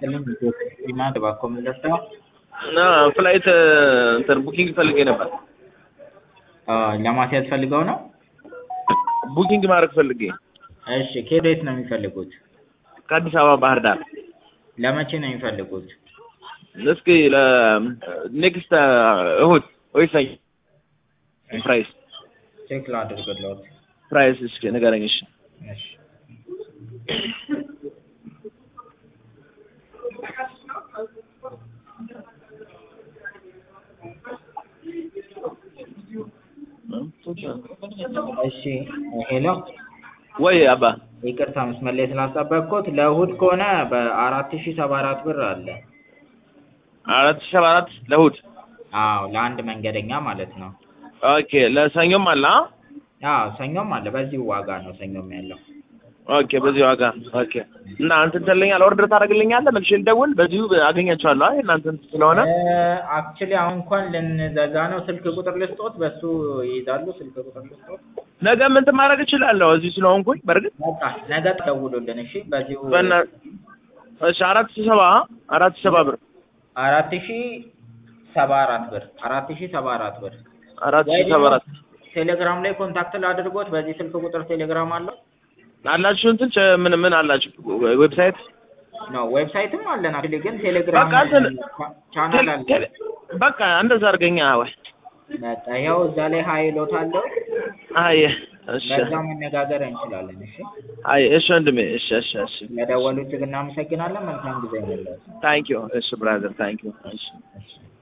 ይስጥልኝ ዲማንድ እባክዎ ምን ልርዳዎ? እና ፍላይት እንትን ቡኪንግ ፈልጌ ነበር። ለማስያዝ ፈልገው ነው? ቡኪንግ ማድረግ ፈልጌ። እሺ ከየት ወዴት ነው የሚፈልጉት? ከአዲስ አበባ ባህር ዳር። ለመቼ ነው የሚፈልጉት? እስኪ ለኔክስት እሁድ ወይ ሰኞ። ፕራይስ ቼክ ላድርግልዎት። ፕራይስ እስኪ ንገረኝ። እሺ እሺ እሺ ሄሎ ወይ አባ ይቅርታ መስመር ላይ ስላስጠበቅኩት ለእሁድ ከሆነ በአራት ሺህ ሰባ አራት ብር አለ። አራት ሺህ ሰባ አራት ለእሁድ አዎ ለአንድ መንገደኛ ማለት ነው። ኦኬ ለሰኞም አለ አ? አዎ ሰኞም አለ። በዚሁ ዋጋ ነው ሰኞም ያለው። ኦኬ በዚህ ዋጋ ኦኬ። እና አንተ ትልኛለህ ኦርደር ታደርግልኛለህ? መልሼ ልደውል በዚሁ አገኛቸዋለሁ። አይ እናንተ እንትን ስለሆነ አክቹሊ አሁን እንኳን ልንዘጋ ነው። ስልክ ቁጥር ልስጦት፣ በሱ ይይዛሉ። ስልክ ቁጥር ልስጦት። ነገ ምን ማድረግ እችላለሁ እዚህ ስለሆንኩኝ። በእርግጥ በቃ ነገ ደውሉልን። እሺ በዚሁ በእና እሺ አራት ሺህ ሰባ አራት ሺህ ሰባ ብር አራት ሺህ ሰባ አራት ብር አራት ሺህ ሰባ አራት ብር አራት ሺህ ሰባ አራት ቴሌግራም ላይ ኮንታክት ላድርጎት። በዚህ ስልክ ቁጥር ቴሌግራም አለው አላችሁ እንትን ቸ- ምን ምን አላችሁ ዌብሳይት ነው። ዌብሳይትም አለን አክቹሊ ግን ቴሌግራም በቃ እንትን ቻናል አለ። ቴሌ- በቃ እንደዛ አድርገኛ ወይ በቃ ይኸው እዛ ላይ ሀይሎት አለው። አይ እሺ በዛ መነጋገር እንችላለን። እሺ አይ እሺ ወንድሜ እሺ እሺ እሺ ለደወሉት ግን እናመሰግናለን። መልካም ጊዜ ነው። ታንክ ዩ እሺ ብራዘር ታንክ ዩ እሺ እሺ